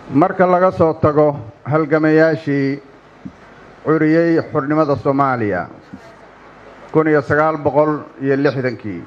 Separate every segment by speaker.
Speaker 1: marka laga soo tago halgamayaashii curiyey xurnimada soomaaliya kun iyo sagaal boqol iyo lixdankii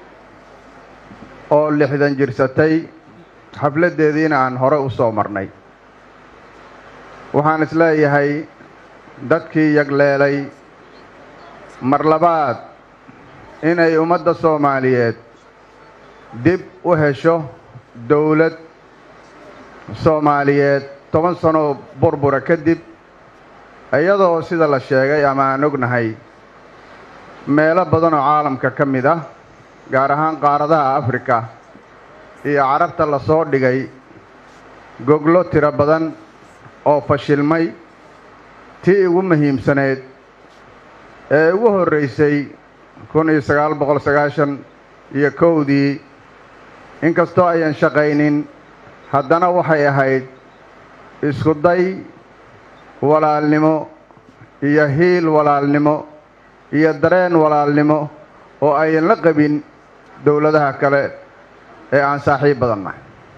Speaker 1: oo lixdan jirsatay xafladdeediina aan hore u soo marnay waxaan isleeyahay dadkii yagleelay mar labaad inay ummadda soomaaliyeed dib u hesho dowlad soomaaliyeed toban sanoo burbura kadib iyadoo sida la sheegay ama aan ognahay meelo badan oo caalamka ka mid ah gaar ahaan qaaradaha afrika iyo carabta la soo dhigay goglo tiro badan oo fashilmay tii ugu muhiimsaneed ee ugu horraysay kun iyo sagaal boqol sagaashan iyo kowdii inkastoo ayan shaqaynin haddana waxay ahayd isku day walaalnimo iyo hiil walaalnimo iyo dareen walaalnimo oo ayan la qabin dowladaha kale ee aan saaxiib badannahay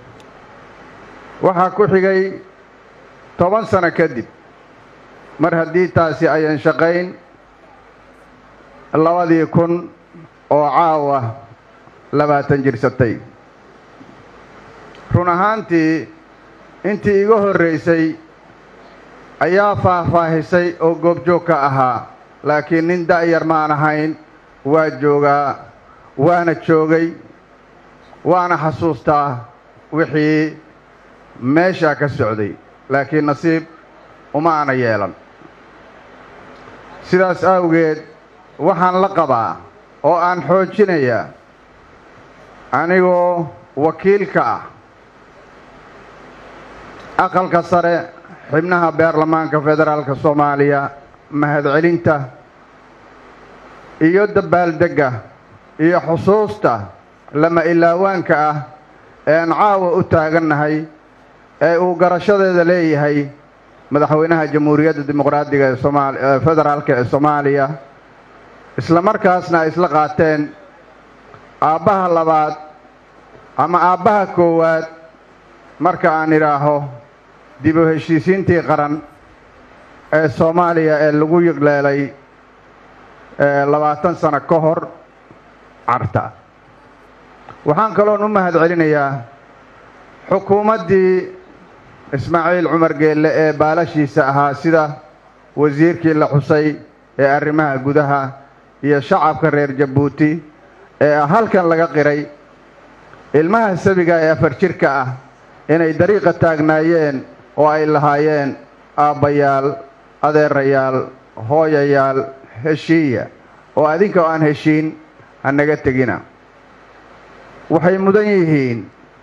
Speaker 1: waxaa ku xigay toban sano kadib mar haddii taasi ayan shaqayn labadii kun oo caawa labaatan jirsatay run ahaantii intii iga horraysay ayaa faahfaahisay oo goobjoog ka ahaa laakiin nin da'yar maan ahayn waa joogaa waana joogay waana xasuustaa wixii meeshaa ka socday laakiin nasiib uma aana yeelan sidaas awgeed waxaan la qabaa oo aan xoojinayaa anigoo wakiilka ah aqalka sare xibnaha baarlamaanka federaalka soomaaliya mahadcelinta iyo dabaaldegga iyo xusuusta lama ilaawaanka ah ean caawa u taagannahay ee uu garashadeeda leeyahay madaxweynaha jamhuuriyadda dimuqraadiga ee somaal federaalka ee soomaaliya isla markaasna ay isla qaateen aabbaha labaad ama aabbaha koowaad marka aan idhaaho dib u heshiisiintii qaran ee soomaaliya ee lagu yigleelay labaatan sano ka hor carta waxaan kaloon u mahad celinayaa xukuumaddii ismaaciil cumar geelle ee baalashiisa ahaa sida wasiirkii la xusay ee arrimaha gudaha iyo shacabka reer jabuuti ee halkan laga qiray ilmaha sabiga ee afar jirka ah inay dariiqa taagnaayeen oo ay lahaayeen aabbayaal adeerayaal hooyayaal heshiiya oo adinka oo aan heshiin ha naga tegina waxay mudan yihiin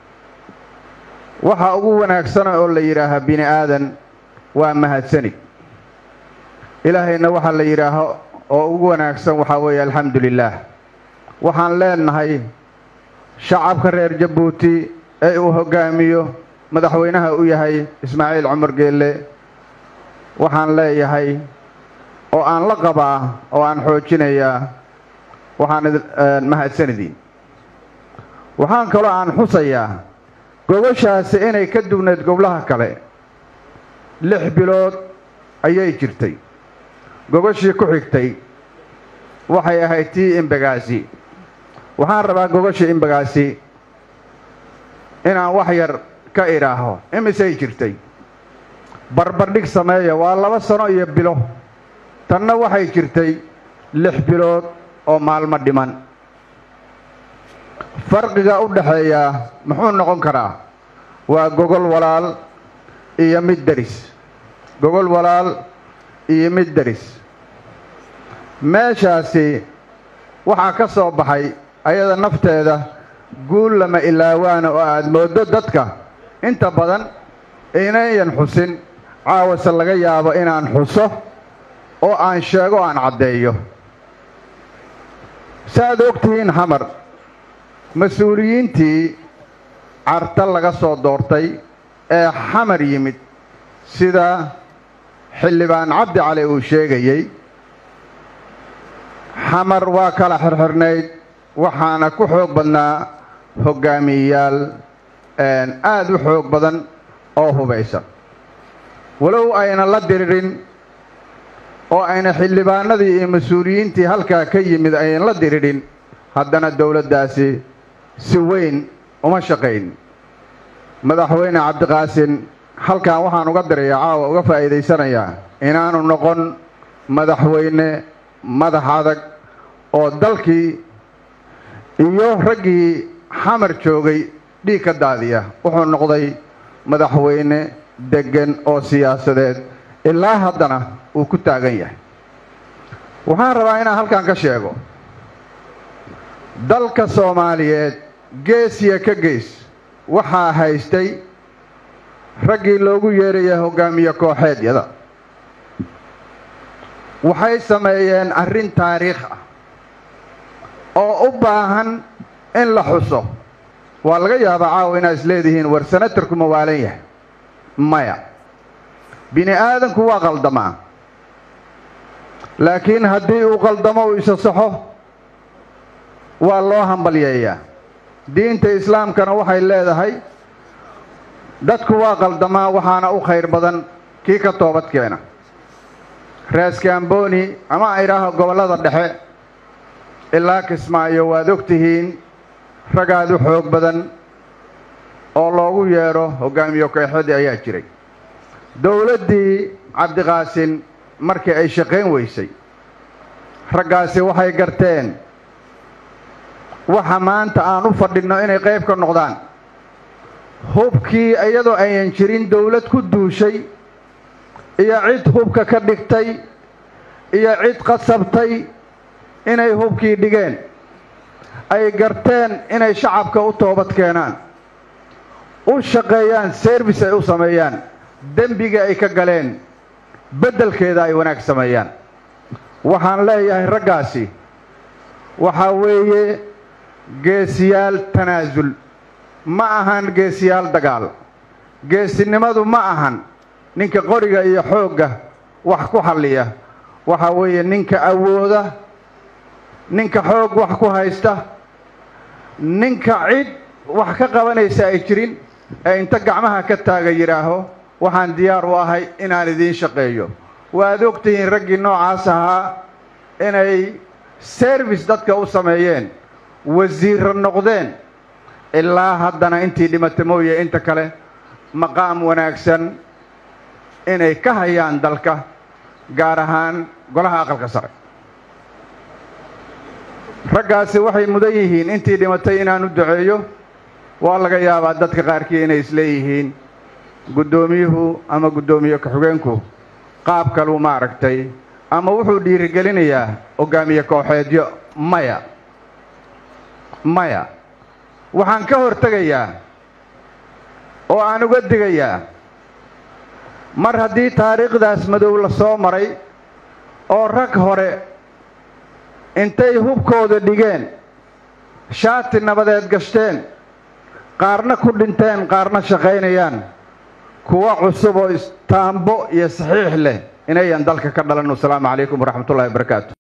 Speaker 1: waxa ugu wanaagsana oo la yidhaaha bini aadan waa mahadsani ilaahayna waxaa la yidhaaho oo ugu wanaagsan waxaa weeye alxamdu lilaah waxaan leenahay shacabka reer jabuuti ee uu hoggaamiyo madaxweynaha u yahay ismaaciil cumar geelle waxaan leeyahay oo aan la qabaa oo aan xoojinayaa waxaan mahadsanidin waxaan kaloo aan xusayaa gobashaasi inay ka dubnayd goblaha kale lix bilood ayay jirtay gogashii ku xigtay waxay ahayd tii imbagaasi waxaan rabaa gogashii imbagaasi inaan wax yar ka idhaaho imisay jirtay barbardhig sameeya waa laba sano iyo bilo tanna waxay jirtay lix bilood oo maalmo dhiman farqiga u dhaxeeyaa muxuu noqon karaa waa gogol walaal iyo mid deris gogol walaal iyo mid deris meeshaasi waxaa ka soo baxay ayada nafteeda guul lama ilaawaana oo aad mooddo dadka inta badan inayan xusin caawase laga yaabo inaan xuso oo aan sheego o aan caddeeyo saaad og tihiin xamar mas-uuliyiintii carta laga soo doortay ee xamar yimid sida xildhibaan cabdi cali uu sheegayey xamar waa kala xirxirnayd waxaana ku xoog badnaa hoggaamiyeyaal aad u xoog badan oo hubaysan walow ayna la diririn oo ayna xildhibaanadii iyo mas-uuliyiintii halkaa ka yimid aynan la diririn haddana dowladdaasi si weyn uma shaqayn madaxweyne cabdiqaasin halkan waxaan uga dirayaa caawa uga faa'iidaysanayaa inaanu noqon madaxweyne madax adag oo dalkii iyo raggii xamar joogay dhiig ka daadiya wuxuu noqday madaxweyne deggan oo siyaasadeed ilaa haddana uu ku taagan yahay waxaan rabaa inaan halkan ka sheego dalka soomaaliyeed geesiya ka geys waxaa haystay raggii loogu yeeraya hoggaamiye kooxeedyada waxay sameeyeen arrin taariikh ah oo u baahan in la xuso waa laga yaabaa caawa inaad isleedihiin war sanatarku ma waalan yahay maya bini aadanku waa qaldamaa laakiin haddii uu qaldamo uu isa saxo waa loo hambalyeeyaa diinta islaamkana waxay leedahay dadku waa qaldamaa waxaana u khayr badan kii ka toobad keena raaskaamboni ama idhaaho gobollada dhexe ilaa kismaayo waad og tihiin ragaad u xoog badan oo loogu yeedho hoggaamiye kooxadii ayaa jiray dowladdii cabdiqaasin markii ay shaqayn weysay raggaasi waxay garteen waxa maanta aan u fadhinno inay qayb ka noqdaan hubkii iyadoo ayan jirin dowlad ku duushay iyo cid hubka ka dhigtay iyo cid qasabtay inay hubkii dhigeen ay garteen inay shacabka u toobad keenaan u shaqeeyaan service ay u sameeyaan dembiga ay ka galeen beddelkeeda ay wanaag sameeyaan waxaan leeyahay raggaasi waxaa weeye geesiyaal tanaasul ma ahan geesiyaal dagaal geesinimadu ma ahan ninka qoriga iyo xoogga wax ku halliya waxaa weeye ninka awooda ninka xoog wax ku haysta ninka cid wax ka qabanaysa ay jirin ee inta gacmaha ka taaga yidhaaho waxaan diyaar u ahay inaan idiin shaqeeyo waad og tihiin raggii noocaas ahaa inay service dadka u sameeyeen wasiirra noqdeen ilaa haddana intii dhimata mooye inta kale maqaam wanaagsan inay ka hayaan dalka gaar ahaan golaha aqalka sare raggaasi waxay mudan yihiin intii dhimatay inaan u duceeyo waa laga yaabaa dadka qaarkii inay isleeyihiin guddoomiyuhu ama guddoomiye ku-xigeenku qaab kaluu maaragtay ama wuxuu dhiirigelinayaa hoggaamiye kooxeedyo maya maya waxaan ka hortegayaa oo aan uga digayaa mar haddii taariikhdaas madow la soo maray oo rag hore intay hubkooda dhigeen shaati nabadeed gashteen qaarna ku dhinteen qaarna shaqaynayaan kuwa cusub oo istaambo iyo saxiix leh inayan dalka ka dhalan wasalaamu calaykum waraxmat ullahi wabarakaatu